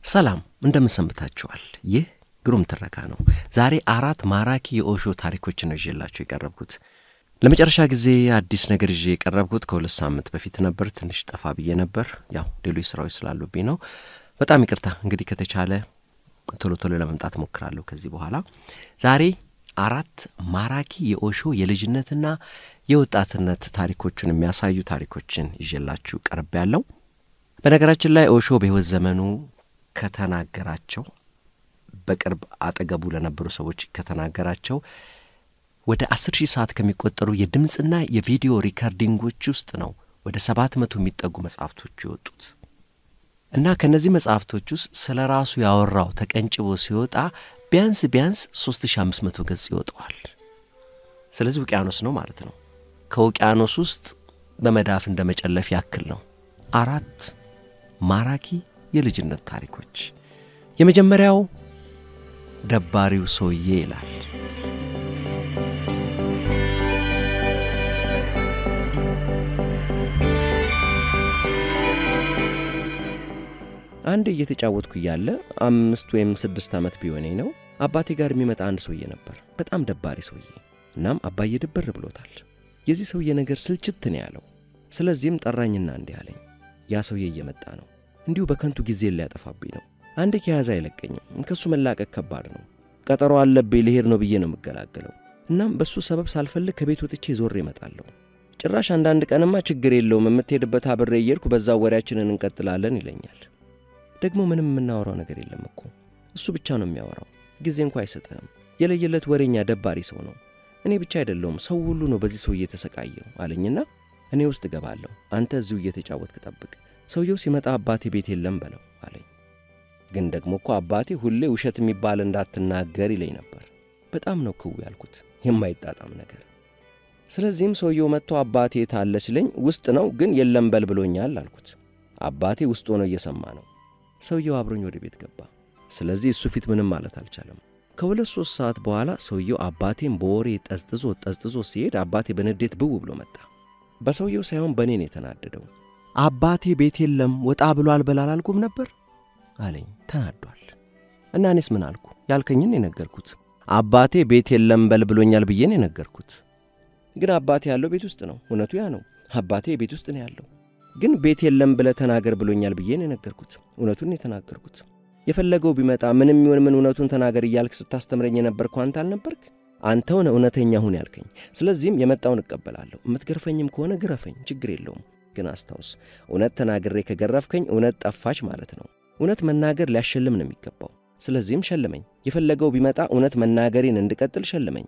ሰላም እንደምን ሰንብታችኋል? ይህ ግሩም ትረካ ነው። ዛሬ አራት ማራኪ የኦሾ ታሪኮችን ነው ይዤላችሁ የቀረብኩት። ለመጨረሻ ጊዜ አዲስ ነገር ይዤ የቀረብኩት ከሁለት ሳምንት በፊት ነበር። ትንሽ ጠፋ ብዬ ነበር፣ ያው ሌሎች ስራዎች ስላሉብኝ ነው። በጣም ይቅርታ። እንግዲህ ከተቻለ ቶሎ ቶሎ ለመምጣት እሞክራለሁ ከዚህ በኋላ። ዛሬ አራት ማራኪ የኦሾ የልጅነትና የወጣትነት ታሪኮችን የሚያሳዩ ታሪኮችን ይዤላችሁ ቀርብ ያለው በነገራችን ላይ ኦሾ በሕይወት ዘመኑ ከተናገራቸው በቅርብ አጠገቡ ለነበሩ ሰዎች ከተናገራቸው ወደ አስር ሺህ ሰዓት ከሚቆጠሩ የድምፅና የቪዲዮ ሪካርዲንጎች ውስጥ ነው ወደ ሰባት መቶ የሚጠጉ መጽሐፍቶቹ የወጡት እና ከእነዚህ መጽሐፍቶች ውስጥ ስለ ራሱ ያወራው ተቀንጭቦ ሲወጣ ቢያንስ ቢያንስ ሶስት ሺህ አምስት መቶ ገጽ ይወጠዋል። ስለዚህ ውቅያኖስ ነው ማለት ነው። ከውቅያኖስ ውስጥ በመዳፍ እንደ መጨለፍ ያክል ነው። አራት ማራኪ የልጅነት ታሪኮች። የመጀመሪያው ደባሪው ሰውዬ ይላል። አንድ እየተጫወትኩ እያለ አምስት ወይም ስድስት ዓመት ቢሆነኝ ነው አባቴ ጋር የሚመጣ አንድ ሰውዬ ነበር። በጣም ደባሪ ሰውዬ። እናም አባዬ ድብር ብሎታል። የዚህ ሰውዬ ነገር ስልችት ነው ያለው። ስለዚህም ጠራኝና እንዲህ አለኝ፣ ያ ሰውዬ እየመጣ ነው። እንዲሁ በከንቱ ጊዜ ሊያጠፋብኝ ነው። አንድ ከያዘ አይለቀኝም። ከእሱ መላቀቅ ከባድ ነው። ቀጠሮ አለብኝ፣ ልሄድ ነው ብዬ ነው የምገላገለው። እናም በእሱ ሰበብ ሳልፈልግ ከቤት ወጥቼ ዞሬ እመጣለሁ። ጭራሽ አንዳንድ ቀንማ ችግር የለውም የምትሄድበት አብሬ እየሄድኩ በዛው ወሬያችንን እንቀጥላለን ይለኛል። ደግሞ ምንም የምናወራው ነገር የለም እኮ እሱ ብቻ ነው የሚያወራው። ጊዜ እንኳ አይሰጥህም። የለየለት ወሬኛ ደባሪ ሰው ነው። እኔ ብቻ አይደለውም ሰው ሁሉ ነው በዚህ ሰውዬ የተሰቃየው አለኝና እኔ ውስጥ እገባለሁ። አንተ እዚሁ እየተጫወትክ ጠብቅ፣ ሰውየው ሲመጣ አባቴ ቤት የለም በለው አለኝ። ግን ደግሞ እኮ አባቴ ሁሌ ውሸት የሚባል እንዳትናገር ይለኝ ነበር። በጣም ነው ክው ያልኩት፣ የማይጣጣም ነገር። ስለዚህም ሰውየው መጥቶ አባቴ ታለ ሲለኝ ውስጥ ነው ግን የለም በል ብሎኛል አልኩት። አባቴ ውስጥ ሆኖ እየሰማ ነው። ሰውየው አብሮኝ ወደ ቤት ገባ። ስለዚህ እሱ ፊት ምንም ማለት አልቻለም። ከሁለት ሦስት ሰዓት በኋላ ሰውየው አባቴን በወሬ ጠዝጥዞ ጠዝጥዞ ሲሄድ አባቴ በንዴት ብው ብሎ መጣ። በሰውየው ሳይሆን በእኔ ነው የተናደደው። አባቴ ቤት የለም ወጣ ብሏል በል አላልኩም ነበር አለኝ ተናዷል። እና እኔስ ምን አልኩ? ያልከኝን የነገርኩት አባቴ ቤት የለም በል ብሎኛል ብዬ ነው የነገርኩት። ግን አባቴ ያለው ቤት ውስጥ ነው። እውነቱ ያ ነው። አባቴ ቤት ውስጥ ነው ያለው። ግን ቤት የለም ብለህ ተናገር ብሎኛል ብዬ ነው የነገርኩት። እውነቱን የተናገርኩት። የፈለገው ቢመጣ ምንም ይሁን ምን እውነቱን ተናገር እያልክ ስታስተምረኝ የነበርኩ አንተ አልነበርክ? አንተው ነህ እውነተኛ ሁን ያልከኝ። ስለዚህም የመጣውን እቀበላለሁ። የምትገርፈኝም ከሆነ ግረፈኝ፣ ችግር የለውም። ግን አስታውስ፣ እውነት ተናግሬ ከገረፍከኝ እውነት ጠፋች ማለት ነው። እውነት መናገር ሊያሸልም ነው የሚገባው። ስለዚህም ሸልመኝ። የፈለገው ቢመጣ እውነት መናገሬን እንድቀጥል ሸልመኝ።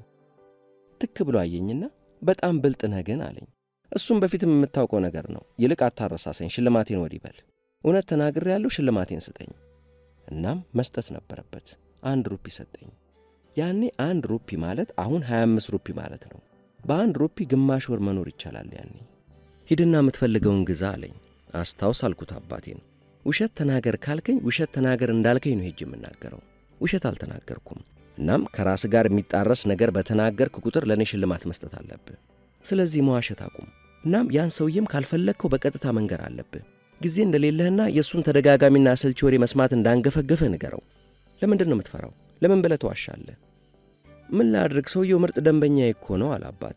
ትክ ብሎ አየኝና በጣም ብልጥ ነህ ግን አለኝ። እሱም በፊትም የምታውቀው ነገር ነው። ይልቅ አታረሳሰኝ፣ ሽልማቴን ወዲህ በል። እውነት ተናግሬ ያለው ሽልማቴን ስጠኝ። እናም መስጠት ነበረበት። አንድ ሩፒ ሰጠኝ። ያኔ አንድ ሩፒ ማለት አሁን 25 ሩፒ ማለት ነው። በአንድ ሩፒ ግማሽ ወር መኖር ይቻላል። ያኔ ሂድና የምትፈልገውን ግዛ አለኝ። አስታውስ አልኩት አባቴን። ውሸት ተናገር ካልከኝ ውሸት ተናገር እንዳልከኝ ነው ሄጅ የምናገረው። ውሸት አልተናገርኩም። እናም ከራስ ጋር የሚጣረስ ነገር በተናገርክ ቁጥር ለእኔ ሽልማት መስጠት አለብህ። ስለዚህ መዋሸት አቁም። እናም ያን ሰውዬም ካልፈለግከው በቀጥታ መንገር አለብህ። ጊዜ እንደሌለህና የእሱን ተደጋጋሚና አሰልቺ ወሬ መስማት እንዳንገፈገፈ ንገረው። ለምንድን ነው የምትፈራው? ለምን ብለህ ተዋሻለህ? ምን ላድርግ? ሰውየው ምርጥ ደንበኛ እኮ ነው አለ አባቴ።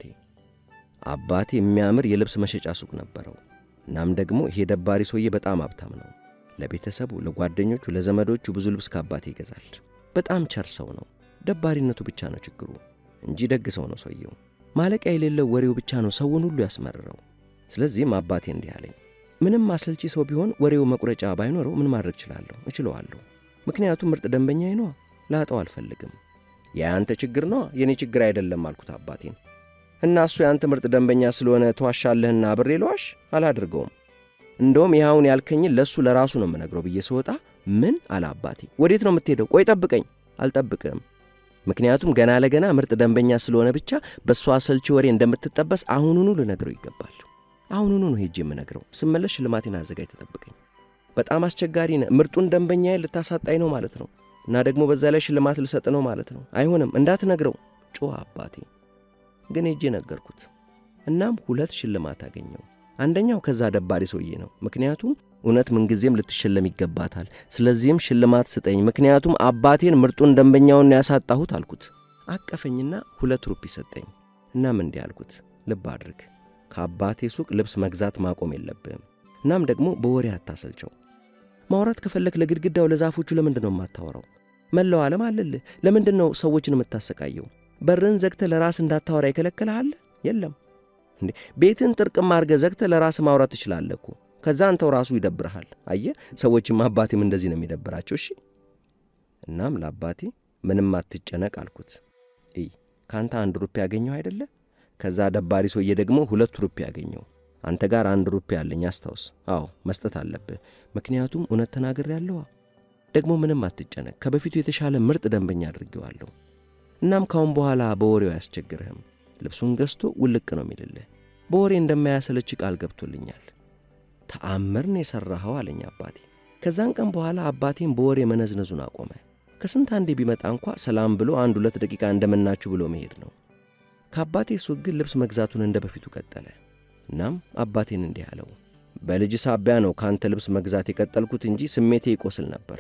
አባቴ የሚያምር የልብስ መሸጫ ሱቅ ነበረው። እናም ደግሞ ይሄ ደባሪ ሰውዬ በጣም ሀብታም ነው። ለቤተሰቡ፣ ለጓደኞቹ፣ ለዘመዶቹ ብዙ ልብስ ከአባቴ ይገዛል። በጣም ቸር ሰው ነው። ደባሪነቱ ብቻ ነው ችግሩ እንጂ ደግ ሰው ነው ሰውየው። ማለቂያ የሌለው ወሬው ብቻ ነው ሰውን ሁሉ ያስመርረው። ስለዚህም አባቴ እንዲህ አለኝ፣ ምንም አሰልቺ ሰው ቢሆን ወሬው መቁረጫ ባይኖረው ምን ማድረግ እችላለሁ? እችለዋለሁ። ምክንያቱም ምርጥ ደንበኛዬ ነዋ። ላጠው አልፈልግም። የአንተ ችግር ነዋ፣ የእኔ ችግር አይደለም አልኩት አባቴን። እና እሱ የአንተ ምርጥ ደንበኛ ስለሆነ ተዋሻለህና አብሬ ለዋሽ አላድርገውም። እንደውም ይኸውን ያልከኝን ለእሱ ለራሱ ነው የምነግረው ብዬ ስወጣ ምን አለ አባቴ። ወዴት ነው የምትሄደው? ቆይ ጠብቀኝ። አልጠብቅም ምክንያቱም ገና ለገና ምርጥ ደንበኛ ስለሆነ ብቻ በእሷ አሰልቺ ወሬ እንደምትጠበስ አሁኑኑ ልነግረው ይገባል። አሁኑኑ ነው ሄጄ የምነግረው። ስመለስ ሽልማቴን አዘጋጅ ተጠብቀኝ። በጣም አስቸጋሪ ነህ። ምርጡን ደንበኛዬ ልታሳጣኝ ነው ማለት ነው። እና ደግሞ በዛ ላይ ሽልማት ልሰጥ ነው ማለት ነው። አይሆንም፣ እንዳትነግረው ጮኸ አባቴ። ግን ሄጄ ነገርኩት። እናም ሁለት ሽልማት አገኘው። አንደኛው ከዛ ደባሪ ሰውዬ ነው። ምክንያቱም እውነት ምንጊዜም ልትሸለም ይገባታል። ስለዚህም ሽልማት ስጠኝ፣ ምክንያቱም አባቴን ምርጡን ደንበኛውን ያሳጣሁት አልኩት። አቀፈኝና ሁለት ሩፒ ሰጠኝ። እናም እንዲህ አልኩት፣ ልብ አድርግ፣ ከአባቴ ሱቅ ልብስ መግዛት ማቆም የለብህም። እናም ደግሞ በወሬ አታሰልቸው። ማውራት ከፈለክ ለግድግዳው ለዛፎቹ ለምንድን ነው የማታወራው? መላው ዓለም አለልህ። ለምንድን ነው ሰዎችን የምታሰቃየው? በርን ዘግተህ ለራስ እንዳታወራ ይከለክልሃል? የለም እንዴ ቤትን ጥርቅም አድርገህ ዘግተህ ለራስ ማውራት ትችላለህ እኮ። ከዛ አንተው ራሱ ይደብርሃል። አየህ፣ ሰዎችም አባቴም እንደዚህ ነው የሚደብራቸው። እሺ። እናም ለአባቴ ምንም አትጨነቅ አልኩት። እይ ከአንተ አንድ ሩፒ ያገኘው አይደለ? ከዛ ደባሪ ሰውዬ ደግሞ ሁለት ሩፒ ያገኘው። አንተ ጋር አንድ ሩፒ አለኝ አስታውስ። አዎ መስጠት አለብህ፣ ምክንያቱም እውነት ተናግሬ ያለዋ። ደግሞ ምንም አትጨነቅ፣ ከበፊቱ የተሻለ ምርጥ ደንበኛ አድርጌዋለሁ። እናም ካሁን በኋላ በወሬው አያስቸግርህም። ልብሱን ገዝቶ ውልቅ ነው የሚልልህ። በወሬ እንደማያሰለች ቃል ገብቶልኛል። ተአምር ነው የሠራኸው አለኝ አባቴ። ከዛን ቀን በኋላ አባቴን በወሬ መነዝነዙን አቆመ። ከስንት አንዴ ቢመጣ እንኳ ሰላም ብሎ አንድ ሁለት ደቂቃ እንደምናችሁ ብሎ መሄድ ነው። ከአባቴ ሱቅ ግን ልብስ መግዛቱን እንደ በፊቱ ቀጠለ። እናም አባቴን እንዲህ አለው፣ በልጅ ሳቢያ ነው ከአንተ ልብስ መግዛት የቀጠልኩት እንጂ ስሜቴ ይቆስል ነበር።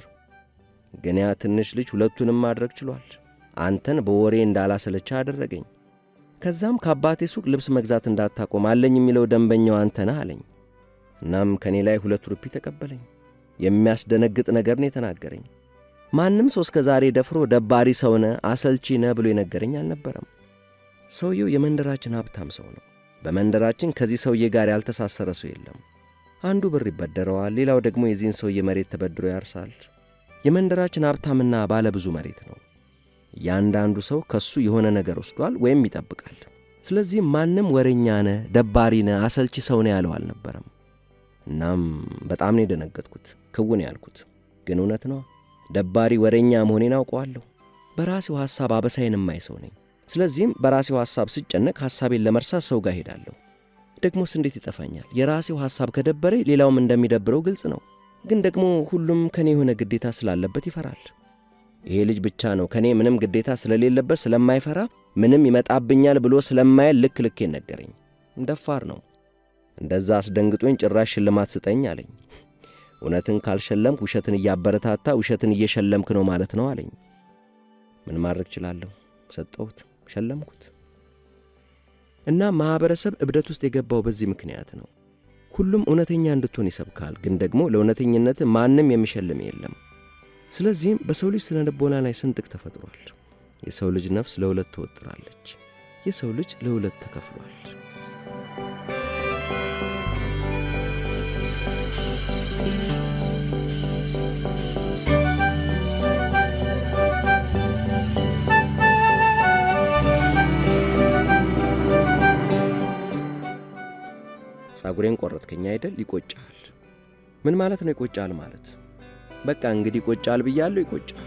ግን ያ ትንሽ ልጅ ሁለቱንም ማድረግ ችሏል። አንተን በወሬ እንዳላሰለቻ አደረገኝ። ከዛም ከአባቴ ሱቅ ልብስ መግዛት እንዳታቆም አለኝ የሚለው ደንበኛው አንተ ነህ አለኝ። እናም ከእኔ ላይ ሁለት ሩፒ ተቀበለኝ። የሚያስደነግጥ ነገር ነው የተናገረኝ። ማንም ሰው እስከ ዛሬ ደፍሮ ደባሪ ሰው ነህ፣ አሰልቺ ነህ ብሎ የነገረኝ አልነበረም። ሰውየው የመንደራችን ሀብታም ሰው ነው። በመንደራችን ከዚህ ሰውዬ ጋር ያልተሳሰረ ሰው የለም። አንዱ ብር ይበደረዋል፣ ሌላው ደግሞ የዚህን ሰውዬ መሬት ተበድሮ ያርሳል። የመንደራችን ሀብታምና ባለ ብዙ መሬት ነው። እያንዳንዱ ሰው ከሱ የሆነ ነገር ወስዷል ወይም ይጠብቃል። ስለዚህ ማንም ወሬኛ ነህ፣ ደባሪ ነህ፣ አሰልቺ ሰው ነህ ያለው አልነበረም። እናም በጣም ነው የደነገጥኩት፣ ክውን ያልኩት ግን እውነት ነው። ደባሪ ወሬኛ መሆኔን አውቀዋለሁ። በራሴው ሐሳብ አበሳይን የማይ ሰው ነኝ። ስለዚህም በራሴው ሐሳብ ስጨነቅ ሐሳቤን ለመርሳት ሰው ጋር ሄዳለሁ። ደግሞስ እንዴት ይጠፋኛል? የራሴው ሐሳብ ከደበረ ሌላውም እንደሚደብረው ግልጽ ነው። ግን ደግሞ ሁሉም ከኔ የሆነ ግዴታ ስላለበት ይፈራል። ይሄ ልጅ ብቻ ነው ከኔ ምንም ግዴታ ስለሌለበት ስለማይፈራ ምንም ይመጣብኛል ብሎ ስለማየል ልክ ልኬን ነገረኝ። ደፋር ነው። እንደዛ አስደንግጦኝ ጭራሽ ሽልማት ስጠኝ አለኝ። እውነትን ካልሸለምክ ውሸትን እያበረታታ ውሸትን እየሸለምክ ነው ማለት ነው አለኝ። ምን ማድረግ ችላለሁ? ሰጠሁት፣ ሸለምኩት። እና ማኅበረሰብ እብደት ውስጥ የገባው በዚህ ምክንያት ነው። ሁሉም እውነተኛ እንድትሆን ይሰብካል፣ ግን ደግሞ ለእውነተኝነት ማንም የሚሸልም የለም። ስለዚህም በሰው ልጅ ስነ ልቦና ላይ ስንጥቅ ተፈጥሯል። የሰው ልጅ ነፍስ ለሁለት ትወጥራለች። የሰው ልጅ ለሁለት ተከፍሏል። ጸጉሬን ቆረጥከኝ አይደል? ይቆጫል። ምን ማለት ነው ይቆጫል ማለት? በቃ እንግዲህ ይቆጫል ብያለሁ፣ ይቆጫል።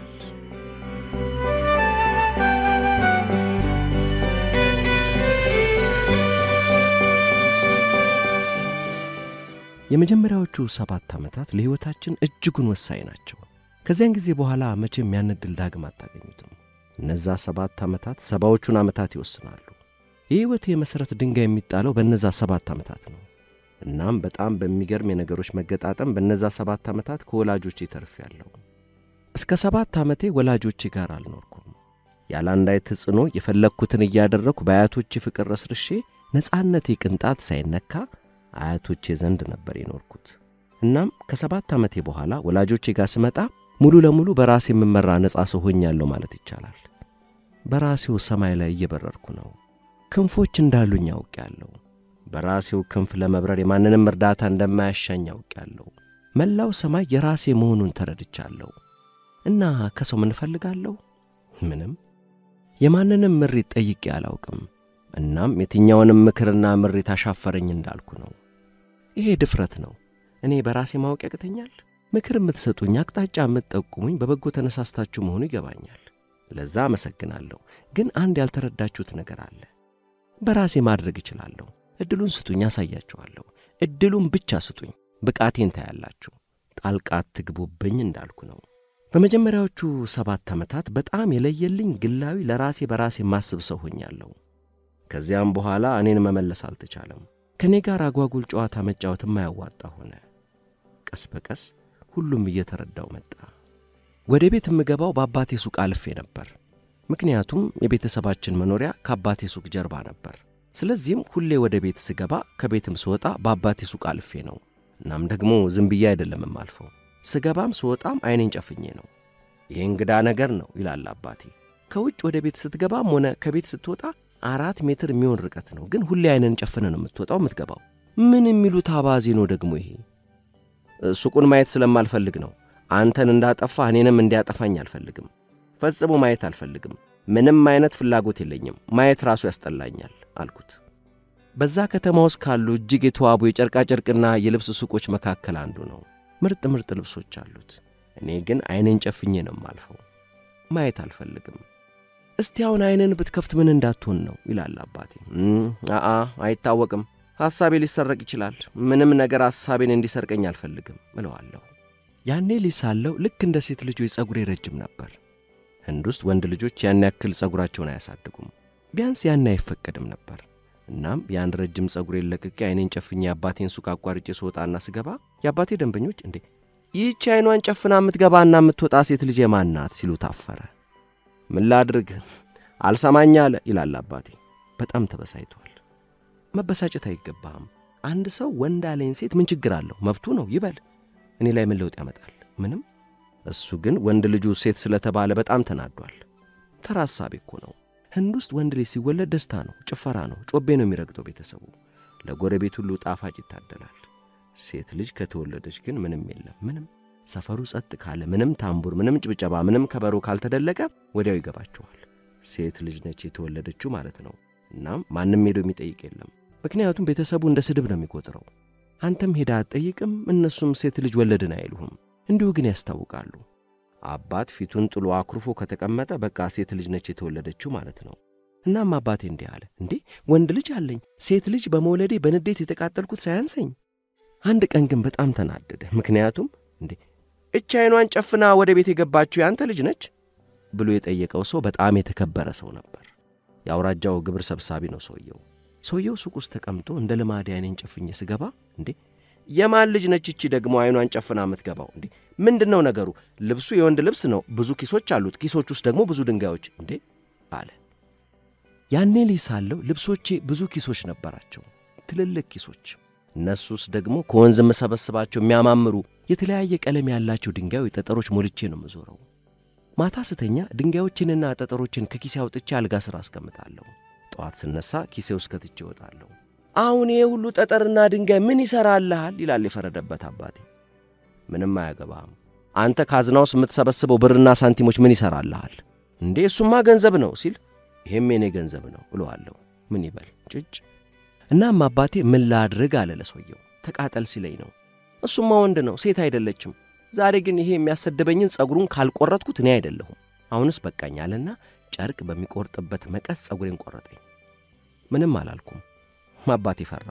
የመጀመሪያዎቹ ሰባት ዓመታት ለሕይወታችን እጅጉን ወሳኝ ናቸው። ከዚያን ጊዜ በኋላ መቼም ያን ዕድል ዳግም አታገኙትም። እነዛ ሰባት ዓመታት ሰባዎቹን ዓመታት ይወስናሉ። የሕይወት የመሠረት ድንጋይ የሚጣለው በእነዛ ሰባት ዓመታት ነው። እናም በጣም በሚገርም የነገሮች መገጣጠም በእነዛ ሰባት ዓመታት ከወላጆቼ ተርፌያለሁ። እስከ ሰባት ዓመቴ ወላጆቼ ጋር አልኖርኩም። ያለ አንዳች ተጽዕኖ የፈለግኩትን እያደረግኩ በአያቶቼ ፍቅር ረስርሼ ነፃነቴ ቅንጣት ሳይነካ አያቶቼ ዘንድ ነበር የኖርኩት። እናም ከሰባት ዓመቴ በኋላ ወላጆቼ ጋር ስመጣ ሙሉ ለሙሉ በራሴ የምመራ ነፃ ሰው ሆኛለሁ ማለት ይቻላል። በራሴው ሰማይ ላይ እየበረርኩ ነው። ክንፎች እንዳሉኝ አውቄያለሁ። በራሴው ክንፍ ለመብረር የማንንም እርዳታ እንደማያሻኝ አውቄያለሁ። መላው ሰማይ የራሴ መሆኑን ተረድቻለሁ። እና ከሰው ምን እፈልጋለሁ? ምንም። የማንንም ምሪት ጠይቄ አላውቅም። እናም የትኛውንም ምክርና ምሪት አሻፈረኝ እንዳልኩ ነው። ይሄ ድፍረት ነው። እኔ በራሴ ማወቅ ያቅተኛል። ምክር የምትሰጡኝ፣ አቅጣጫ የምትጠቁሙኝ በበጎ ተነሳስታችሁ መሆኑ ይገባኛል። ለዛ አመሰግናለሁ። ግን አንድ ያልተረዳችሁት ነገር አለ። በራሴ ማድረግ እችላለሁ። ዕድሉን ስጡኝ፣ አሳያችኋለሁ። ዕድሉን ብቻ ስጡኝ፣ ብቃቴን ታያላችሁ። ጣልቃ አትግቡብኝ እንዳልኩ ነው። በመጀመሪያዎቹ ሰባት ዓመታት በጣም የለየልኝ ግላዊ ለራሴ በራሴ ማስብ ሰው ሆኛለሁ። ከዚያም በኋላ እኔን መመለስ አልተቻለም። ከእኔ ጋር አጓጉል ጨዋታ መጫወት የማያዋጣ ሆነ። ቀስ በቀስ ሁሉም እየተረዳው መጣ። ወደ ቤት የምገባው በአባቴ ሱቅ አልፌ ነበር። ምክንያቱም የቤተሰባችን መኖሪያ ከአባቴ ሱቅ ጀርባ ነበር። ስለዚህም ሁሌ ወደ ቤት ስገባ ከቤትም ስወጣ በአባቴ ሱቅ አልፌ ነው። እናም ደግሞ ዝም ብዬ አይደለም የማልፈው። ስገባም ስወጣም ዐይኔን ጨፍኜ ነው። ይህ እንግዳ ነገር ነው ይላል አባቴ። ከውጭ ወደ ቤት ስትገባም ሆነ ከቤት ስትወጣ አራት ሜትር የሚሆን ርቀት ነው፣ ግን ሁሌ ዐይንን ጨፍነ ነው የምትወጣው የምትገባው። ምን የሚሉት አባዜ ነው ደግሞ ይሄ? ሱቁን ማየት ስለማልፈልግ ነው። አንተን እንዳጠፋ እኔንም እንዲያጠፋኝ አልፈልግም። ፈጽሞ ማየት አልፈልግም። ምንም አይነት ፍላጎት የለኝም። ማየት ራሱ ያስጠላኛል አልኩት። በዛ ከተማ ውስጥ ካሉ እጅግ የተዋቡ የጨርቃጨርቅና የልብስ ሱቆች መካከል አንዱ ነው። ምርጥ ምርጥ ልብሶች አሉት። እኔ ግን ዐይኔን ጨፍኜ ነው የማልፈው። ማየት አልፈልግም። እስቲ አሁን ዐይንን ብትከፍት ምን እንዳትሆን ነው ይላል አባቴ። አአ አይታወቅም፣ ሐሳቤ ሊሰረቅ ይችላል። ምንም ነገር ሐሳቤን እንዲሰርቀኝ አልፈልግም እለዋለሁ። ያኔ ሊሳለው ልክ እንደ ሴት ልጆች ጸጉሬ ረጅም ነበር። ህንድ ውስጥ ወንድ ልጆች ያን ያክል ጸጉራቸውን አያሳድጉም። ቢያንስ ያን አይፈቀድም ነበር። እናም ያን ረጅም ጸጉሬን ለቅቄ ዐይኔን ጨፍኜ የአባቴን ሱቅ አቋርጬ ስወጣና ስገባ የአባቴ ደንበኞች እንዴ ይህች ዐይኗን ጨፍና የምትገባና የምትወጣ ሴት ልጅ የማን ናት ሲሉ ታፈረ። ምን ላድርግ አልሰማኝ አለ ይላል አባቴ። በጣም ተበሳይቷል። መበሳጨት አይገባህም። አንድ ሰው ወንድ አለኝ ሴት ምን ችግር አለው? መብቱ ነው ይበል። እኔ ላይ ምን ለውጥ ያመጣል? ምንም። እሱ ግን ወንድ ልጁ ሴት ስለተባለ በጣም ተናዷል። ተራ ሐሳቤ እኮ ነው። ህንድ ውስጥ ወንድ ልጅ ሲወለድ ደስታ ነው፣ ጭፈራ ነው፣ ጮቤ ነው የሚረግጠው ቤተሰቡ። ለጎረቤት ሁሉ ጣፋጭ ይታደላል። ሴት ልጅ ከተወለደች ግን ምንም የለም፣ ምንም። ሰፈሩ ጸጥ ካለ፣ ምንም ታምቡር፣ ምንም ጭብጨባ፣ ምንም ከበሮ ካልተደለቀ ወዲያው ይገባቸዋል። ሴት ልጅ ነች የተወለደችው ማለት ነው። እናም ማንም ሄዶ የሚጠይቅ የለም፣ ምክንያቱም ቤተሰቡ እንደ ስድብ ነው የሚቆጥረው። አንተም ሄዳ አትጠይቅም፣ እነሱም ሴት ልጅ ወለድን አይሉህም። እንዲሁ ግን ያስታውቃሉ። አባት ፊቱን ጥሎ አኩርፎ ከተቀመጠ በቃ ሴት ልጅ ነች የተወለደችው ማለት ነው። እናም አባቴ እንዲህ አለ፣ እንዴ ወንድ ልጅ አለኝ፣ ሴት ልጅ በመውለዴ በንዴት የተቃጠልኩት ሳያንሰኝ። አንድ ቀን ግን በጣም ተናደደ። ምክንያቱም እንዴ እች ዐይኗን ጨፍና ወደ ቤት የገባችው ያንተ ልጅ ነች ብሎ የጠየቀው ሰው በጣም የተከበረ ሰው ነበር። የአውራጃው ግብር ሰብሳቢ ነው ሰውየው። ሰውየው ሱቅ ውስጥ ተቀምጦ እንደ ልማዴ ዐይኔን ጨፍኜ ስገባ እንዴ የማን ልጅ ነች እቺ ደግሞ ዐይኗን ጨፍና የምትገባው? እንዴ ምንድን ነው ነገሩ? ልብሱ የወንድ ልብስ ነው፣ ብዙ ኪሶች አሉት፣ ኪሶች ውስጥ ደግሞ ብዙ ድንጋዮች እንዴ አለ። ያኔ ልጅ ሳለሁ ልብሶቼ ብዙ ኪሶች ነበራቸው፣ ትልልቅ ኪሶች። እነሱ ውስጥ ደግሞ ከወንዝ የምሰበስባቸው የሚያማምሩ የተለያየ ቀለም ያላቸው ድንጋዮች፣ ጠጠሮች ሞልቼ ነው የምዞረው። ማታ ስተኛ ድንጋዮችንና ጠጠሮችን ከኪሴ አውጥቼ አልጋ ሥር አስቀምጣለሁ። ጠዋት ስነሳ ኪሴ ውስጥ ከትቼ እወጣለሁ። አሁን ይሄ ሁሉ ጠጠርና ድንጋይ ምን ይሠራልሃል? ይላል የፈረደበት አባቴ። ምንም አያገባህም። አንተ ካዝና ውስጥ የምትሰበስበው ብርና ሳንቲሞች ምን ይሠራልሃል? እንዴ እሱማ ገንዘብ ነው ሲል ይሄም የኔ ገንዘብ ነው እለዋለሁ። ምን ይበል ጭጭ። እናም አባቴ ምን ላድርግ አለ ለሰውየው። ተቃጠል ሲለኝ ነው። እሱማ ወንድ ነው ሴት አይደለችም። ዛሬ ግን ይሄ የሚያሰድበኝን ጸጉሩን ካልቆረጥኩት እኔ አይደለሁም። አሁንስ በቃኝ አለና ጨርቅ በሚቆርጥበት መቀስ ጸጉሬን ቆረጠኝ። ምንም አላልኩም። አባቴ ፈራ።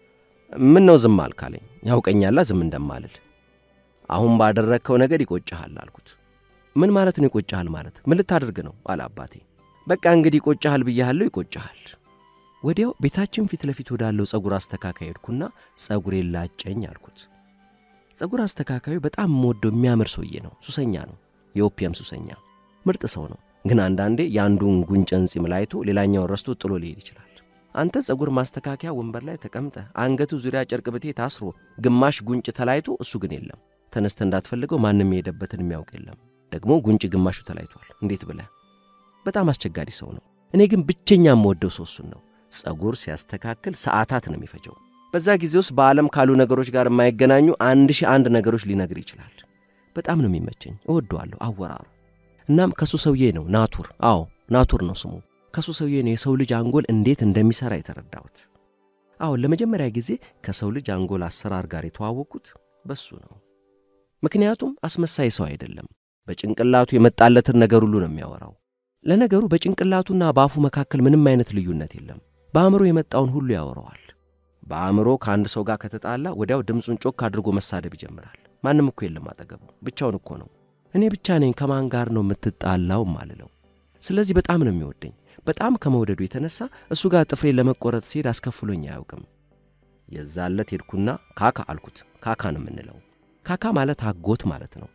ምን ነው ዝም አልካለኝ? ያውቀኛላ ዝም እንደማልል። አሁን ባደረግከው ነገር ይቆጭሃል አልኩት። ምን ማለት ነው ይቆጭሃል ማለት? ምን ልታደርግ ነው አለ አባቴ። በቃ እንግዲህ ይቆጭሃል ብያሃለሁ፣ ይቆጭሃል። ወዲያው ቤታችን ፊት ለፊት ወዳለው ጸጉር አስተካካይ ሄድኩና ጸጉሬን ላጨኝ አልኩት። ጸጉር አስተካካዩ በጣም የምወደው የሚያምር ሰውዬ ነው። ሱሰኛ ነው፣ የኦፒየም ሱሰኛ። ምርጥ ሰው ነው። ግን አንዳንዴ የአንዱን ጉንጨን ጺም ላይቶ ሌላኛውን ረስቶ ጥሎ ሊሄድ ይችላል። አንተ ጸጉር ማስተካከያ ወንበር ላይ ተቀምጠ አንገቱ ዙሪያ ጨርቅ ብቴ ታስሮ ግማሽ ጉንጭ ተላይቶ እሱ ግን የለም። ተነስተ እንዳትፈልገው ማንም የሄደበትን የሚያውቅ የለም። ደግሞ ጉንጭ ግማሹ ተላይቷል። እንዴት ብለህ? በጣም አስቸጋሪ ሰው ነው። እኔ ግን ብቸኛ የምወደው ሰው እሱን ነው። ጸጉር ሲያስተካክል ሰዓታት ነው የሚፈጀው። በዛ ጊዜ ውስጥ በዓለም ካሉ ነገሮች ጋር የማይገናኙ አንድ ሺህ አንድ ነገሮች ሊነግር ይችላል። በጣም ነው የሚመቸኝ፣ እወደዋለሁ አወራሩ። እናም ከሱ ሰውዬ ነው ናቱር። አዎ ናቱር ነው ስሙ። ከሱ ሰውዬ ነው የሰው ልጅ አንጎል እንዴት እንደሚሠራ የተረዳሁት። አዎ ለመጀመሪያ ጊዜ ከሰው ልጅ አንጎል አሰራር ጋር የተዋወቅኩት በሱ ነው። ምክንያቱም አስመሳይ ሰው አይደለም። በጭንቅላቱ የመጣለትን ነገር ሁሉ ነው የሚያወራው። ለነገሩ በጭንቅላቱና በአፉ መካከል ምንም አይነት ልዩነት የለም። በአእምሮ የመጣውን ሁሉ ያወራዋል። በአእምሮ ከአንድ ሰው ጋር ከተጣላ ወዲያው ድምፁን ጮክ አድርጎ መሳደብ ይጀምራል። ማንም እኮ የለም አጠገቡ፣ ብቻውን እኮ ነው። እኔ ብቻ ነኝ ከማን ጋር ነው የምትጣላው ማልለው። ስለዚህ በጣም ነው የሚወደኝ። በጣም ከመውደዱ የተነሳ እሱ ጋር ጥፍሬን ለመቆረጥ ሲሄድ አስከፍሎኝ አያውቅም። የዛለት ሄድኩና ካካ አልኩት። ካካ ነው የምንለው። ካካ ማለት አጎት ማለት ነው።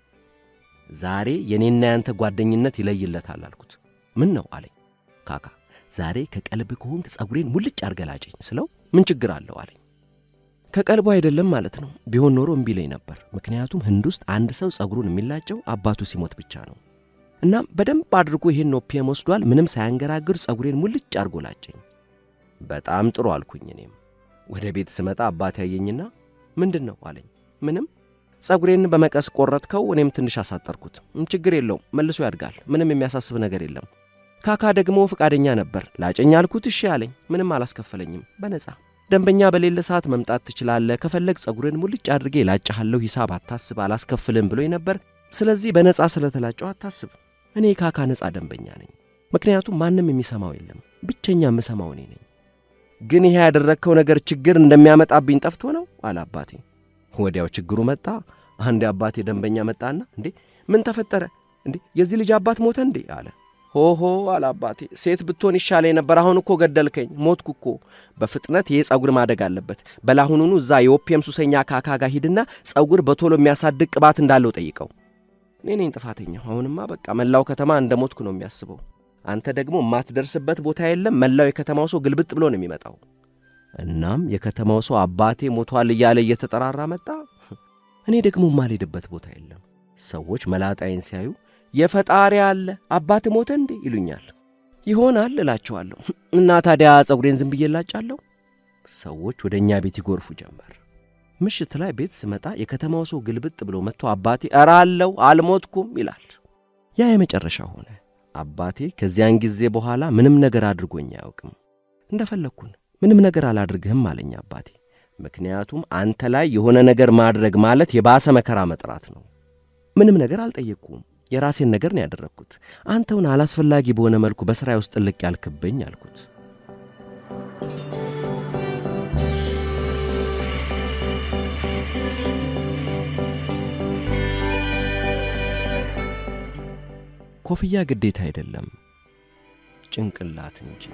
ዛሬ የኔና ያንተ ጓደኝነት ይለይለታል አልኩት። ምን ነው አለኝ። ካካ ዛሬ ከቀልብ ከሆንክ ጸጉሬን ሙልጭ አርገላጭኝ ስለው ምን ችግር አለው አለኝ። ከቀልቡ አይደለም ማለት ነው። ቢሆን ኖሮ እምቢ ይለኝ ነበር። ምክንያቱም ህንድ ውስጥ አንድ ሰው ጸጉሩን የሚላጨው አባቱ ሲሞት ብቻ ነው። እናም በደንብ አድርጎ ይሄን ኦፒየም ወስዷል። ምንም ሳያንገራግር ጸጉሬን ሙልጭ አርጎ ላጨኝ። በጣም ጥሩ አልኩኝ። እኔም ወደ ቤት ስመጣ አባቴ ያየኝና ምንድን ነው አለኝ። ምንም ጸጉሬን በመቀስ ቆረጥከው፣ እኔም ትንሽ አሳጠርኩት። ችግር የለውም መልሶ ያድጋል። ምንም የሚያሳስብ ነገር የለም። ካካ ደግሞ ፈቃደኛ ነበር። ላጨኝ አልኩት። እሺ አለኝ። ምንም አላስከፈለኝም፣ በነፃ ደንበኛ በሌለ ሰዓት መምጣት ትችላለህ፣ ከፈለግ ጸጉሬን ሙልጭ አድርጌ ላጫሃለሁ፣ ሂሳብ አታስብ፣ አላስከፍልም ብሎኝ ነበር። ስለዚህ በነፃ ስለተላጨው አታስብ። እኔ ካካ ነፃ ደንበኛ ነኝ። ምክንያቱም ማንም የሚሰማው የለም፣ ብቸኛ የምሰማው እኔ ነኝ። ግን ይሄ ያደረግከው ነገር ችግር እንደሚያመጣብኝ ጠፍቶ ነው አለ አባቴ። ወዲያው ችግሩ መጣ። አንድ አባቴ ደንበኛ መጣና እንዴ ምን ተፈጠረ እንዴ የዚህ ልጅ አባት ሞተ እንዴ አለ። ሆሆ አለ አባቴ፣ ሴት ብትሆን ይሻለኝ ነበር። አሁን እኮ ገደልከኝ፣ ሞትኩ እኮ። በፍጥነት ይሄ ጸጉር ማደግ አለበት። በላሁኑኑ እዛ የኦፒየም ሱሰኛ ካካ ጋር ሂድና ጸጉር በቶሎ የሚያሳድግ ቅባት እንዳለው ጠይቀው። እኔ ነኝ ጥፋተኛው። አሁንማ በቃ መላው ከተማ እንደ ሞትኩ ነው የሚያስበው። አንተ ደግሞ የማትደርስበት ቦታ የለም። መላው የከተማው ሰው ግልብጥ ብሎ ነው የሚመጣው። እናም የከተማው ሰው አባቴ ሞቷል እያለ እየተጠራራ መጣ። እኔ ደግሞ የማልሄድበት ቦታ የለም። ሰዎች መላጣይን ሲያዩ የፈጣሪ አለ አባት ሞተ እንዴ ይሉኛል። ይሆናል እላቸዋለሁ። እና ታዲያ ጸጉሬን ዝም ብዬ ላጫለሁ። ሰዎች ወደ እኛ ቤት ይጎርፉ ጀመር። ምሽት ላይ ቤት ስመጣ የከተማው ሰው ግልብጥ ብሎ መጥቶ አባቴ እረ አለው አልሞትኩም ይላል። ያ የመጨረሻ ሆነ። አባቴ ከዚያን ጊዜ በኋላ ምንም ነገር አድርጎኝ አያውቅም። እንደፈለግኩን ምንም ነገር አላድርግህም አለኝ አባቴ። ምክንያቱም አንተ ላይ የሆነ ነገር ማድረግ ማለት የባሰ መከራ መጥራት ነው። ምንም ነገር አልጠየቅኩም። የራሴን ነገር ነው ያደረግኩት። አንተውን አላስፈላጊ በሆነ መልኩ በሥራዬ ውስጥ ጥልቅ ያልክብኝ አልኩት። ኮፍያ ግዴታ አይደለም፣ ጭንቅላት እንጂ።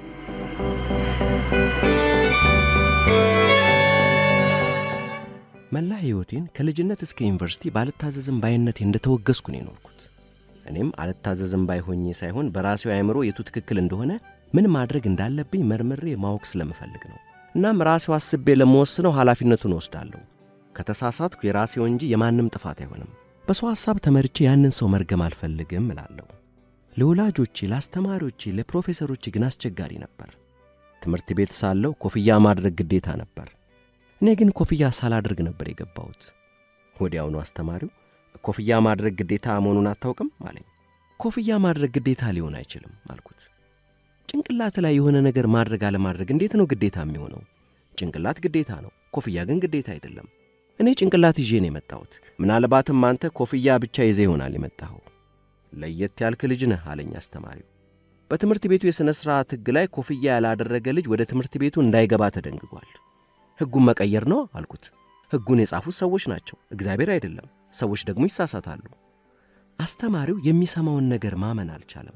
መላ ሕይወቴን ከልጅነት እስከ ዩኒቨርሲቲ ባልታዘዝም ባይነቴ እንደተወገዝኩ ነው የኖርኩት። እኔም አልታዘዝም ባይ ሆኜ ሳይሆን በራሴው አእምሮ የቱ ትክክል እንደሆነ ምን ማድረግ እንዳለብኝ መርምሬ ማወቅ ስለምፈልግ ነው። እናም ራሴው አስቤ ለመወስነው ኃላፊነቱን ወስዳለሁ። ከተሳሳትኩ የራሴው እንጂ የማንም ጥፋት አይሆንም። በሰው ሐሳብ ተመርቼ ያንን ሰው መርገም አልፈልግም እላለሁ። ለወላጆቼ፣ ለአስተማሪዎቼ፣ ለፕሮፌሰሮቼ ግን አስቸጋሪ ነበር። ትምህርት ቤት ሳለሁ ኮፍያ ማድረግ ግዴታ ነበር። እኔ ግን ኮፍያ ሳላደርግ ነበር የገባሁት። ወዲያውኑ አስተማሪው ኮፍያ ማድረግ ግዴታ መሆኑን አታውቅም አለኝ። ኮፍያ ማድረግ ግዴታ ሊሆን አይችልም አልኩት። ጭንቅላት ላይ የሆነ ነገር ማድረግ አለማድረግ እንዴት ነው ግዴታ የሚሆነው? ጭንቅላት ግዴታ ነው፣ ኮፍያ ግን ግዴታ አይደለም። እኔ ጭንቅላት ይዤ ነው የመጣሁት። ምናልባትም አንተ ኮፍያ ብቻ ይዘህ ይሆናል የመጣኸው። ለየት ያልክ ልጅ ነህ አለኝ አስተማሪው። በትምህርት ቤቱ የሥነ ሥርዓት ሕግ ላይ ኮፍያ ያላደረገ ልጅ ወደ ትምህርት ቤቱ እንዳይገባ ተደንግጓል። ሕጉን መቀየር ነው አልኩት። ሕጉን የጻፉት ሰዎች ናቸው፣ እግዚአብሔር አይደለም። ሰዎች ደግሞ ይሳሳታሉ። አስተማሪው የሚሰማውን ነገር ማመን አልቻለም።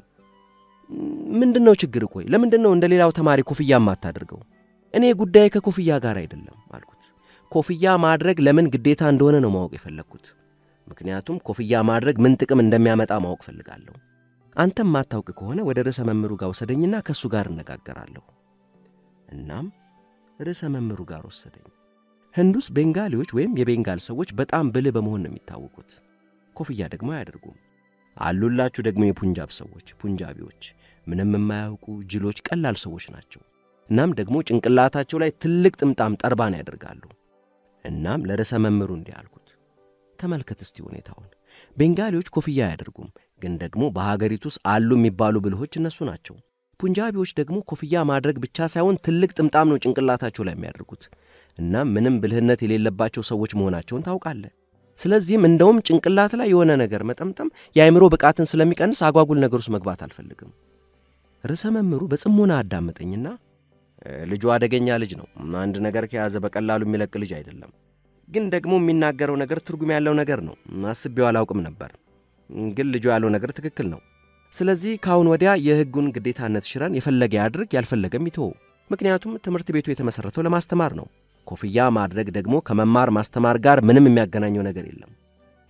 ምንድን ነው ችግር? ቆይ ለምንድን ነው እንደ ሌላው ተማሪ ኮፍያ የማታደርገው? እኔ ጉዳይ ከኮፍያ ጋር አይደለም አልኩት። ኮፍያ ማድረግ ለምን ግዴታ እንደሆነ ነው ማወቅ የፈለግኩት። ምክንያቱም ኮፍያ ማድረግ ምን ጥቅም እንደሚያመጣ ማወቅ ፈልጋለሁ። አንተም ማታውቅ ከሆነ ወደ ርዕሰ መምህሩ ጋር ወሰደኝና ከእሱ ጋር እነጋገራለሁ። እናም ርዕሰ መምህሩ ጋር ወሰደኝ። ህንድ ውስጥ ቤንጋሊዎች ወይም የቤንጋል ሰዎች በጣም ብልህ በመሆን ነው የሚታወቁት። ኮፍያ ደግሞ አያደርጉም። አሉላችሁ ደግሞ የፑንጃብ ሰዎች፣ ፑንጃቢዎች ምንም የማያውቁ ጅሎች፣ ቀላል ሰዎች ናቸው። እናም ደግሞ ጭንቅላታቸው ላይ ትልቅ ጥምጣም ጠርባን ያደርጋሉ። እናም ለርዕሰ መምህሩ እንዲህ አልኩት፣ ተመልከት እስቲ ሁኔታውን። ቤንጋሊዎች ኮፍያ አያደርጉም፣ ግን ደግሞ በሀገሪቱ ውስጥ አሉ የሚባሉ ብልሆች እነሱ ናቸው። ፑንጃቢዎች ደግሞ ኮፍያ ማድረግ ብቻ ሳይሆን ትልቅ ጥምጣም ነው ጭንቅላታቸው ላይ የሚያደርጉት። እናም ምንም ብልህነት የሌለባቸው ሰዎች መሆናቸውን ታውቃለህ። ስለዚህም እንደውም ጭንቅላት ላይ የሆነ ነገር መጠምጠም የአእምሮ ብቃትን ስለሚቀንስ አጓጉል ነገር ውስጥ መግባት አልፈልግም። ርዕሰ መምህሩ በጽሞና አዳመጠኝና ልጁ አደገኛ ልጅ ነው፣ አንድ ነገር ከያዘ በቀላሉ የሚለቅ ልጅ አይደለም። ግን ደግሞ የሚናገረው ነገር ትርጉም ያለው ነገር ነው። አስቤው አላውቅም ነበር፣ ግን ልጁ ያለው ነገር ትክክል ነው። ስለዚህ ከአሁን ወዲያ የሕጉን ግዴታነት ሽረን የፈለገ ያድርግ፣ ያልፈለገም ይተወው። ምክንያቱም ትምህርት ቤቱ የተመሠረተው ለማስተማር ነው። ኮፍያ ማድረግ ደግሞ ከመማር ማስተማር ጋር ምንም የሚያገናኘው ነገር የለም።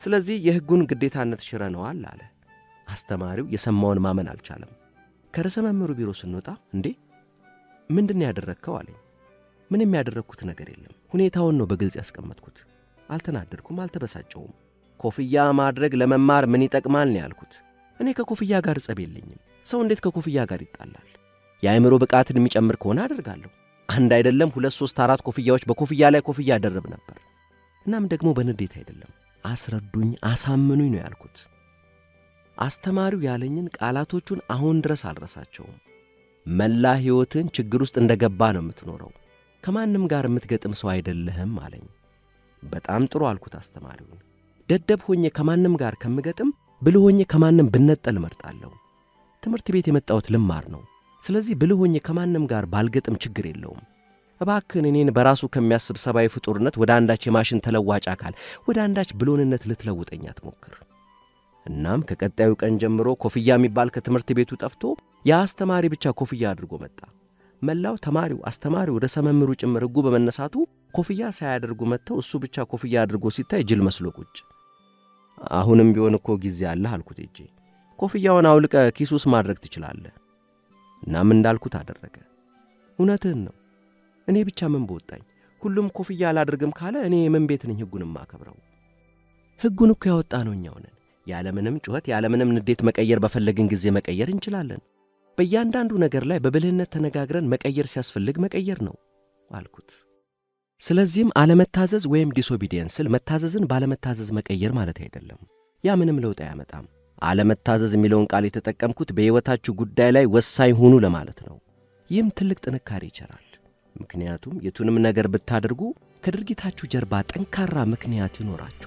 ስለዚህ የሕጉን ግዴታነት ሽረነዋል አለ። አስተማሪው የሰማውን ማመን አልቻለም። ከርዕሰ መምህሩ ቢሮ ስንወጣ እንዴ ምንድን ነው ያደረግከው አለኝ። ምንም ያደረግኩት ነገር የለም። ሁኔታውን ነው በግልጽ ያስቀመጥኩት። አልተናደድኩም፣ አልተበሳጨውም። ኮፍያ ማድረግ ለመማር ምን ይጠቅማል ነው ያልኩት። እኔ ከኮፍያ ጋር ጸብ የለኝም። ሰው እንዴት ከኮፍያ ጋር ይጣላል? የአእምሮ ብቃትን የሚጨምር ከሆነ አደርጋለሁ። አንድ አይደለም ሁለት ሦስት አራት ኮፍያዎች በኮፍያ ላይ ኮፍያ አደረብ ነበር። እናም ደግሞ በንዴት አይደለም፣ አስረዱኝ፣ አሳምኑኝ ነው ያልኩት። አስተማሪው ያለኝን ቃላቶቹን አሁን ድረስ አልረሳቸውም። መላ ሕይወትን ችግር ውስጥ እንደ ገባ ነው የምትኖረው። ከማንም ጋር የምትገጥም ሰው አይደለህም አለኝ። በጣም ጥሩ አልኩት አስተማሪውን። ደደብ ሆኜ ከማንም ጋር ከምገጥም ብልህ ሆኜ ከማንም ብነጠል እመርጣለሁ። ትምህርት ቤት የመጣሁት ልማር ነው። ስለዚህ ብልህ ሆኜ ከማንም ጋር ባልገጥም ችግር የለውም። እባክህን እኔን በራሱ ከሚያስብ ሰብአዊ ፍጡርነት ወደ አንዳች የማሽን ተለዋጭ አካል ወደ አንዳች ብሎንነት ልትለውጠኝ አትሞክር። እናም ከቀጣዩ ቀን ጀምሮ ኮፍያ የሚባል ከትምህርት ቤቱ ጠፍቶ የአስተማሪ ብቻ ኮፍያ አድርጎ መጣ። መላው ተማሪው፣ አስተማሪው፣ ርዕሰ መምህሩ ጭምር ሕጉ በመነሳቱ ኮፍያ ሳያደርጉ መጥተው እሱ ብቻ ኮፍያ አድርጎ ሲታይ ጅል መስሎ ቁጭ። አሁንም ቢሆን እኮ ጊዜ አለህ አልኩት እጄ። ኮፍያውን አውልቀ ኪስ ውስጥ ማድረግ ትችላለህ። እናም እንዳልኩት አደረገ። እውነትህን ነው። እኔ ብቻ ምን በወጣኝ? ሁሉም ኮፍያ አላደርግም ካለ እኔ የምን ቤት ነኝ ሕጉን የማከብረው? ሕጉን እኮ ያወጣ ነው እኛው ነን። ያለምንም ጩኸት ያለምንም ንዴት መቀየር በፈለግን ጊዜ መቀየር እንችላለን። በእያንዳንዱ ነገር ላይ በብልህነት ተነጋግረን መቀየር ሲያስፈልግ መቀየር ነው አልኩት። ስለዚህም አለመታዘዝ ወይም ዲስኦቢዲየንስል መታዘዝን ባለመታዘዝ መቀየር ማለት አይደለም። ያ ምንም ለውጥ አያመጣም። አለመታዘዝ የሚለውን ቃል የተጠቀምኩት በሕይወታችሁ ጉዳይ ላይ ወሳኝ ሁኑ ለማለት ነው። ይህም ትልቅ ጥንካሬ ይቸራል። ምክንያቱም የቱንም ነገር ብታደርጉ ከድርጊታችሁ ጀርባ ጠንካራ ምክንያት ይኖራችኋል።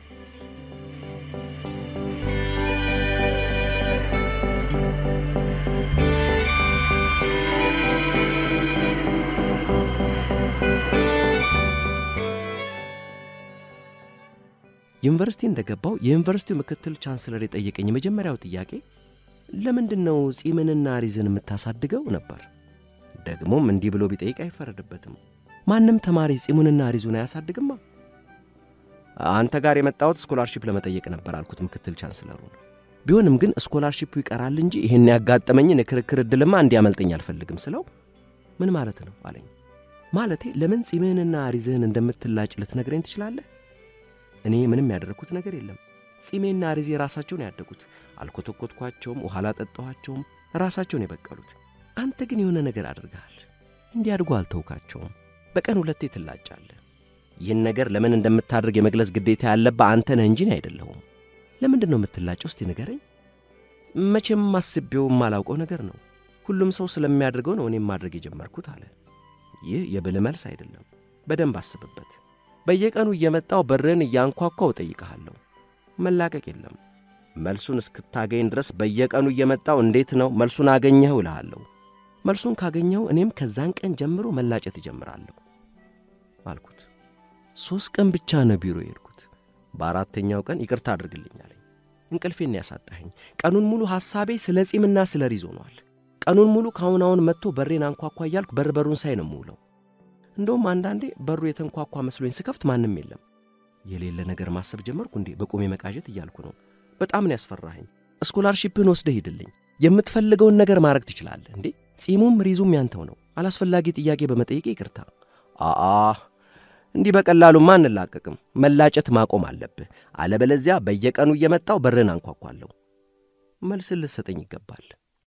ዩኒቨርሲቲ እንደገባው የዩኒቨርሲቲው ምክትል ቻንስለር የጠየቀኝ የመጀመሪያው ጥያቄ ለምንድን ነው ጺምንና ሪዝን የምታሳድገው ነበር። ደግሞም እንዲህ ብሎ ቢጠይቅ አይፈረድበትም። ማንም ተማሪ ጺሙንና ሪዙን አያሳድግማ። አንተ ጋር የመጣሁት ስኮላርሺፕ ለመጠየቅ ነበር አልኩት ምክትል ቻንስለሩን። ቢሆንም ግን ስኮላርሺፑ ይቀራል እንጂ ይህን ያጋጠመኝን የክርክር ዕድልማ እንዲያመልጠኝ አልፈልግም ስለው ምን ማለት ነው አለኝ። ማለቴ ለምን ጺምህንና ሪዝህን እንደምትላጭ ልትነግረኝ ትችላለህ? እኔ ምንም ያደረግኩት ነገር የለም። ጺሜና ሪዜ ራሳቸውን ያደጉት፣ አልኮተኮትኳቸውም፣ ውሃ አላጠጣኋቸውም፣ ራሳቸውን የበቀሉት። አንተ ግን የሆነ ነገር አድርገሃል። እንዲያድጉ አልተውካቸውም። በቀን ሁለቴ ትላጫለህ። ይህን ነገር ለምን እንደምታደርግ የመግለጽ ግዴታ ያለብህ አንተ ነህ እንጂ እኔ አይደለሁም። ለምንድን ነው የምትላጨው? እስቲ ንገረኝ። መቼም አስቤው የማላውቀው ነገር ነው። ሁሉም ሰው ስለሚያደርገው ነው እኔም ማድረግ የጀመርኩት አለ። ይህ የብልህ መልስ አይደለም። በደንብ አስብበት። በየቀኑ እየመጣው በርህን እያንኳኳው እጠይቅሃለሁ። መላቀቅ የለም። መልሱን እስክታገኝ ድረስ በየቀኑ እየመጣው እንዴት ነው መልሱን አገኘኸው እልሃለሁ። መልሱን ካገኘኸው እኔም ከዛን ቀን ጀምሮ መላጨት እጀምራለሁ አልኩት። ሦስት ቀን ብቻ ነው ቢሮ የሄድኩት። በአራተኛው ቀን ይቅርታ አድርግልኝ አለኝ። እንቅልፌን ያሳጣኸኝ። ቀኑን ሙሉ ሐሳቤ ስለ ጺምና ስለ ሪዝ ሆኗል። ቀኑን ሙሉ ከአሁን አሁን መጥቶ በሬን አንኳኳ እያልኩ በር በሩን ሳይ ነው የምውለው። እንደውም አንዳንዴ በሩ የተንኳኳ መስሎኝ ስከፍት ማንም የለም። የሌለ ነገር ማሰብ ጀመርኩ። እንዴ በቁሜ መቃዠት እያልኩ ነው። በጣም ነው ያስፈራኸኝ። ስኮላርሺፕህን ወስደህ ሂድልኝ። የምትፈልገውን ነገር ማድረግ ትችላለህ። እንዴ ጺሙም ሪዙም ያንተው ነው። አላስፈላጊ ጥያቄ በመጠየቅ ይቅርታ። አአ እንዲህ በቀላሉማ አንላቀቅም። መላጨት ማቆም አለብህ። አለበለዚያ በየቀኑ እየመጣው በርህን አንኳኳለሁ። መልስን ልትሰጠኝ ይገባል።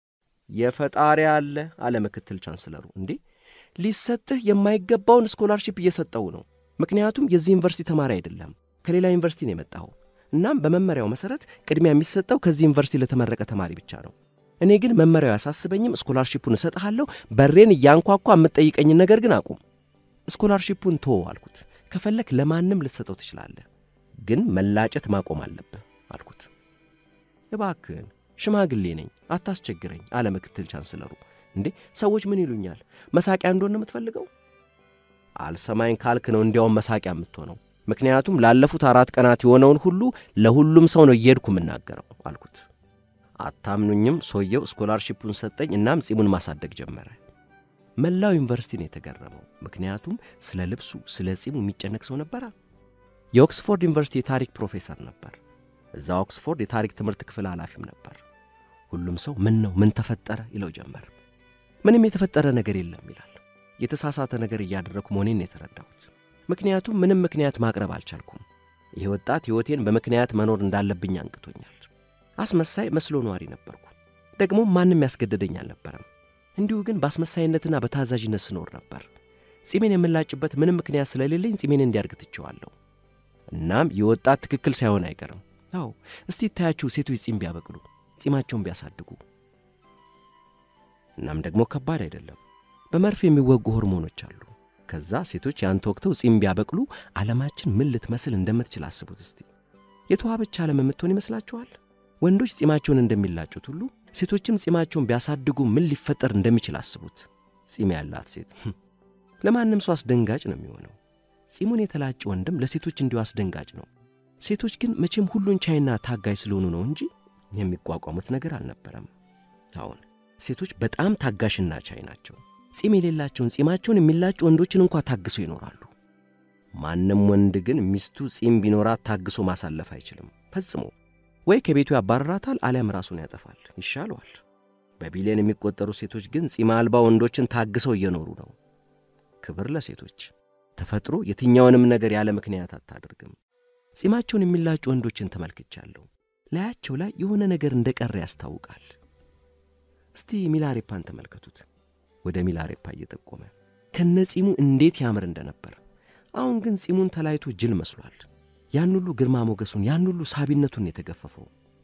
የፈጣሪ አለ አለ ምክትል ቻንስለሩ። እንዴ ሊሰጥህ የማይገባውን ስኮላርሺፕ እየሰጠው ነው። ምክንያቱም የዚህ ዩኒቨርሲቲ ተማሪ አይደለም፣ ከሌላ ዩኒቨርሲቲ ነው የመጣኸው። እናም በመመሪያው መሠረት ቅድሚያ የሚሰጠው ከዚህ ዩኒቨርሲቲ ለተመረቀ ተማሪ ብቻ ነው። እኔ ግን መመሪያው ያሳስበኝም፣ ስኮላርሺፑን እሰጥሃለሁ። በሬን እያንኳኳ የምትጠይቀኝን ነገር ግን አቁም። ስኮላርሺፑን ቶ አልኩት። ከፈለክ ለማንም ልትሰጠው ትችላለህ፣ ግን መላጨት ማቆም አለብህ አልኩት። እባክህን ሽማግሌ ነኝ አታስቸግረኝ አለ ምክትል ቻንስለሩ። እንዴ ሰዎች ምን ይሉኛል? መሳቂያ እንደሆነ የምትፈልገው? አልሰማኝ ካልክ ነው እንዲያውም መሳቂያ የምትሆነው። ምክንያቱም ላለፉት አራት ቀናት የሆነውን ሁሉ ለሁሉም ሰው ነው እየሄድኩ የምናገረው አልኩት። አታምኑኝም። ሰውየው ስኮላርሺፑን ሰጠኝ። እናም ጺሙን ማሳደግ ጀመረ። መላው ዩኒቨርሲቲ ነው የተገረመው። ምክንያቱም ስለ ልብሱ፣ ስለ ጺሙ የሚጨነቅ ሰው ነበራ። የኦክስፎርድ ዩኒቨርሲቲ የታሪክ ፕሮፌሰር ነበር። እዛ ኦክስፎርድ የታሪክ ትምህርት ክፍል ኃላፊም ነበር። ሁሉም ሰው ምን ነው ምን ተፈጠረ ይለው ጀመር። ምንም የተፈጠረ ነገር የለም ይላል። የተሳሳተ ነገር እያደረግኩ መሆኔን የተረዳሁት፣ ምክንያቱም ምንም ምክንያት ማቅረብ አልቻልኩም። ይህ ወጣት ሕይወቴን በምክንያት መኖር እንዳለብኝ አንቅቶኛል። አስመሳይ መስሎ ነዋሪ ነበርኩ። ደግሞ ማንም ያስገደደኝ አልነበረም። እንዲሁ ግን በአስመሳይነትና በታዛዥነት ስኖር ነበር። ጺሜን የምላጭበት ምንም ምክንያት ስለሌለኝ ጺሜን እንዲያድግ ትቼዋለሁ። እናም ይህ ወጣት ትክክል ሳይሆን አይቀርም። አዎ እስቲ ይታያችሁ ሴቶች ጺም ቢያበቅሉ፣ ጺማቸውን ቢያሳድጉ። እናም ደግሞ ከባድ አይደለም። በመርፌ የሚወጉ ሆርሞኖች አሉ። ከዛ ሴቶች ያን ተወቅተው ጺም ቢያበቅሉ ዓለማችን ምን ልትመስል እንደምትችል አስቡት እስቲ። የተዋበች ዓለም የምትሆን ይመስላችኋል? ወንዶች ጺማቸውን እንደሚላጩት ሁሉ ሴቶችም ጺማቸውን ቢያሳድጉ ምን ሊፈጠር እንደሚችል አስቡት። ጺም ያላት ሴት ለማንም ሰው አስደንጋጭ ነው የሚሆነው። ጺሙን የተላጨ ወንድም ለሴቶች እንዲሁ አስደንጋጭ ነው። ሴቶች ግን መቼም ሁሉን ቻይና ታጋይ ስለሆኑ ነው እንጂ የሚቋቋሙት ነገር አልነበረም። አሁን ሴቶች በጣም ታጋሽና ቻይ ናቸው። ጺም የሌላቸውን ጺማቸውን የሚላጩ ወንዶችን እንኳ ታግሰው ይኖራሉ። ማንም ወንድ ግን ሚስቱ ጺም ቢኖራት ታግሶ ማሳለፍ አይችልም ፈጽሞ። ወይ ከቤቱ ያባረራታል አሊያም ራሱን ያጠፋል፣ ይሻለዋል። በቢሊዮን የሚቆጠሩ ሴቶች ግን ጺም አልባ ወንዶችን ታግሰው እየኖሩ ነው። ክብር ለሴቶች። ተፈጥሮ የትኛውንም ነገር ያለ ምክንያት አታደርግም። ጺማቸውን የሚላጩ ወንዶችን ተመልክቻለሁ። ላያቸው ላይ የሆነ ነገር እንደ ቀረ ያስታውቃል። እስቲ ሚላሬፓን ተመልከቱት። ወደ ሚላሬፓ እየጠቆመ ከነ ጺሙ እንዴት ያምር እንደነበር። አሁን ግን ጺሙን ተላይቶ ጅል መስሏል። ያን ሁሉ ግርማ ሞገሱን፣ ያን ሁሉ ሳቢነቱን የተገፈፈው።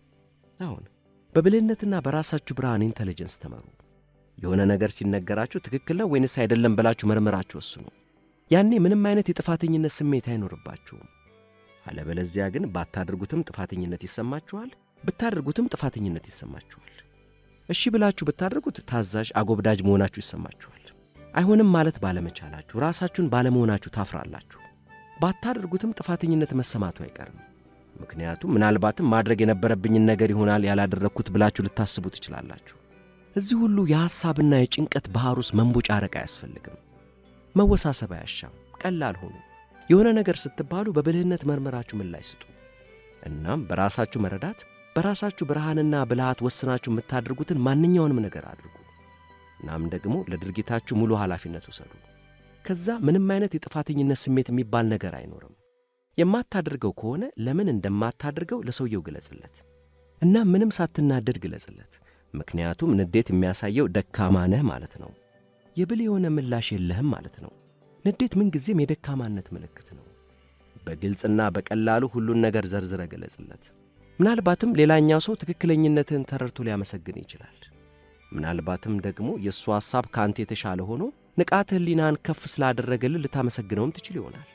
አሁን በብልህነትና በራሳችሁ ብርሃን ኢንተለጀንስ ተመሩ። የሆነ ነገር ሲነገራችሁ ትክክል ነው ወይንስ አይደለም ብላችሁ መርምራችሁ ወስኑ። ያኔ ምንም አይነት የጥፋተኝነት ስሜት አይኖርባችሁም። አለበለዚያ ግን ባታደርጉትም ጥፋተኝነት ይሰማችኋል፣ ብታደርጉትም ጥፋተኝነት ይሰማችኋል። እሺ ብላችሁ ብታደርጉት ታዛዥ፣ አጎብዳጅ መሆናችሁ ይሰማችኋል። አይሆንም ማለት ባለመቻላችሁ፣ ራሳችሁን ባለመሆናችሁ ታፍራላችሁ። ባታደርጉትም ጥፋተኝነት መሰማቱ አይቀርም። ምክንያቱም ምናልባትም ማድረግ የነበረብኝን ነገር ይሆናል ያላደረግኩት ብላችሁ ልታስቡ ትችላላችሁ። እዚህ ሁሉ የሐሳብና የጭንቀት ባሕር ውስጥ መንቦጫረቅ አያስፈልግም። መወሳሰብ አያሻም። ቀላል ሆኑ። የሆነ ነገር ስትባሉ በብልህነት መርመራችሁ ምላሽ ስጡ። እናም በራሳችሁ መረዳት በራሳችሁ ብርሃንና ብልሃት ወስናችሁ የምታደርጉትን ማንኛውንም ነገር አድርጉ። እናም ደግሞ ለድርጊታችሁ ሙሉ ኃላፊነት ውሰዱ። ከዛ ምንም አይነት የጥፋተኝነት ስሜት የሚባል ነገር አይኖርም። የማታደርገው ከሆነ ለምን እንደማታደርገው ለሰውየው ግለጽለት እና ምንም ሳትናደድ ግለጽለት። ምክንያቱም ንዴት የሚያሳየው ደካማ ነህ ማለት ነው። የብልህ የሆነ ምላሽ የለህም ማለት ነው። ንዴት ምንጊዜም የደካማነት ምልክት ነው። በግልጽና በቀላሉ ሁሉን ነገር ዘርዝረ ገለጽለት። ምናልባትም ሌላኛው ሰው ትክክለኝነትህን ተረድቶ ሊያመሰግን ይችላል። ምናልባትም ደግሞ የእሱ ሐሳብ ከአንተ የተሻለ ሆኖ ንቃተ ሕሊናን ከፍ ስላደረገልህ ልታመሰግነውም ትችል ይሆናል።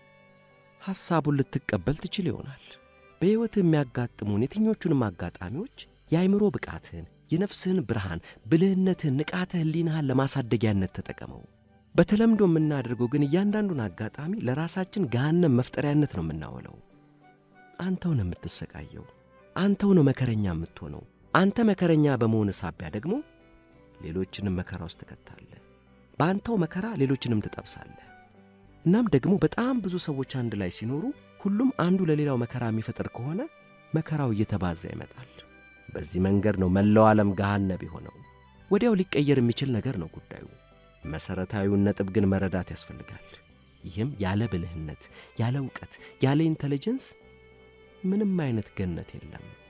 ሐሳቡን ልትቀበል ትችል ይሆናል። በሕይወትህ የሚያጋጥሙን የትኞቹንም አጋጣሚዎች የአይምሮ ብቃትህን፣ የነፍስህን ብርሃን፣ ብልህነትህን፣ ንቃተ ሕሊናህን ለማሳደጊያነት ተጠቀመው። በተለምዶ የምናደርገው ግን እያንዳንዱን አጋጣሚ ለራሳችን ገሃነም መፍጠሪያነት ነው የምናውለው። አንተው ነው የምትሰቃየው። አንተው ነው መከረኛ የምትሆነው። አንተ መከረኛ በመሆን ሳቢያ ደግሞ ሌሎችንም መከራ ውስጥ ትከታለህ። በአንተው መከራ ሌሎችንም ትጠብሳለህ። እናም ደግሞ በጣም ብዙ ሰዎች አንድ ላይ ሲኖሩ ሁሉም አንዱ ለሌላው መከራ የሚፈጥር ከሆነ መከራው እየተባዛ ይመጣል። በዚህ መንገድ ነው መላው ዓለም ገሃነብ የሆነው። ወዲያው ሊቀየር የሚችል ነገር ነው ጉዳዩ። መሠረታዊውን ነጥብ ግን መረዳት ያስፈልጋል። ይህም ያለ ብልህነት፣ ያለ እውቀት፣ ያለ ኢንተለጀንስ ምንም አይነት ገነት የለም።